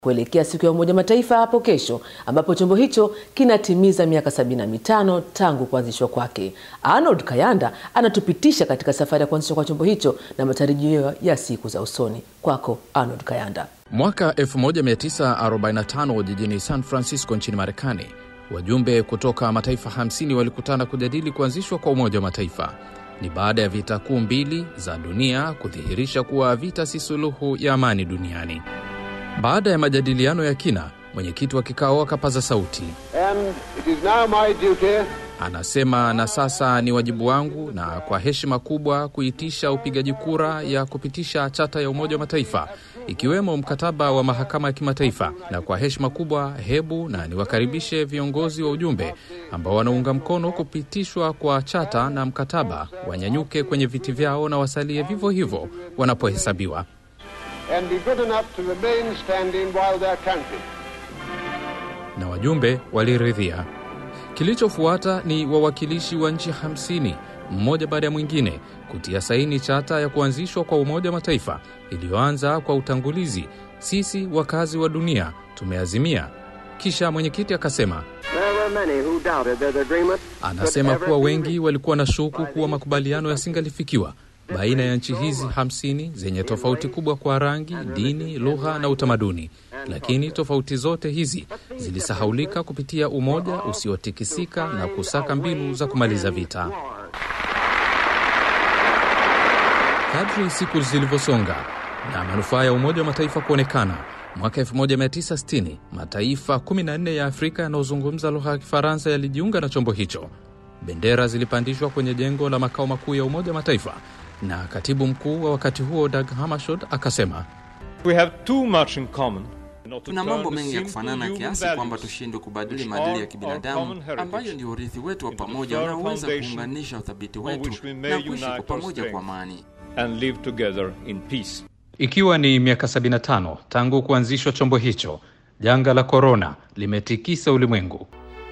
kuelekea siku ya Umoja Mataifa hapo kesho, ambapo chombo hicho kinatimiza miaka sabini na mitano tangu kuanzishwa kwake. Arnold Kayanda anatupitisha katika safari ya kuanzishwa kwa chombo hicho na matarajio ya siku za usoni. Kwako Arnold Kayanda. Mwaka 1945 jijini San Francisco nchini Marekani, wajumbe kutoka mataifa 50 walikutana kujadili kuanzishwa kwa Umoja wa Mataifa. Ni baada ya vita kuu mbili za dunia kudhihirisha kuwa vita si suluhu ya amani duniani. Baada ya majadiliano ya kina, mwenyekiti wa kikao akapaza sauti, And it is now my duty anasema, na sasa ni wajibu wangu na kwa heshima kubwa kuitisha upigaji kura ya kupitisha chata ya Umoja wa Mataifa ikiwemo mkataba wa mahakama ya kimataifa. Na kwa heshima kubwa, hebu na niwakaribishe viongozi wa ujumbe ambao wanaunga mkono kupitishwa kwa chata na mkataba wanyanyuke kwenye viti vyao na wasalie vivyo hivyo wanapohesabiwa. and be good enough to remain standing while they're counted. na wajumbe waliridhia. Kilichofuata ni wawakilishi wa nchi 50 mmoja baada ya mwingine kutia saini chata ya kuanzishwa kwa Umoja wa Mataifa iliyoanza kwa utangulizi, sisi wakazi wa dunia tumeazimia. Kisha mwenyekiti akasema, There were many who doubted that agreement anasema could kuwa ever be wengi reached. walikuwa na shuku kuwa makubaliano yasingalifikiwa baina ya nchi hizi 50 zenye tofauti kubwa kwa rangi, dini, lugha na utamaduni, lakini tofauti zote hizi zilisahaulika kupitia umoja usiotikisika na kusaka mbinu za kumaliza vita. Kadri siku zilivyosonga na manufaa ya Umoja wa Mataifa kuonekana, mwaka 1960 mataifa 14 ya Afrika yanayozungumza lugha ya Kifaransa yalijiunga na chombo hicho. Bendera zilipandishwa kwenye jengo la makao makuu ya Umoja wa Mataifa, na katibu mkuu wa wakati huo Dag Hammarskjöld akasema We have too much in common. Not to Tuna turn mambo the mengi ya simple kufanana human kiasi values, kwamba tushindwe kubadili which maadili ya are our kibinadamu common heritage, ambayo ndio urithi wetu wa into the pamoja firm unaoweza foundation kuunganisha uthabiti on wetu which we may na kuishi unite kwa our pamoja strength. kwa amani. and live together in peace. Ikiwa ni miaka 75 tangu kuanzishwa chombo hicho, janga la korona limetikisa ulimwengu.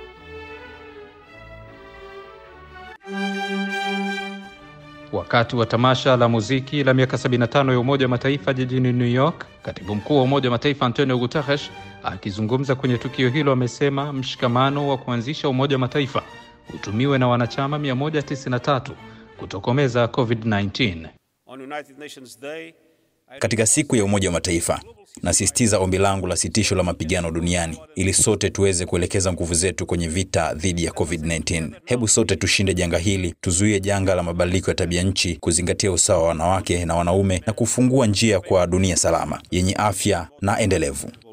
Wakati wa tamasha la muziki la miaka 75 ya Umoja wa Mataifa jijini New York, katibu mkuu wa Umoja wa Mataifa Antonio Guterres akizungumza kwenye tukio hilo amesema mshikamano wa kuanzisha Umoja wa Mataifa utumiwe na wanachama 193 kutokomeza COVID-19. On United Nations Day, Katika siku ya Umoja wa Mataifa, nasisitiza ombi langu la sitisho la mapigano duniani ili sote tuweze kuelekeza nguvu zetu kwenye vita dhidi ya COVID-19. Hebu sote tushinde janga hili, tuzuie janga la mabadiliko ya tabia nchi, kuzingatia usawa wa wanawake na wanaume na kufungua njia kwa dunia salama yenye afya na endelevu.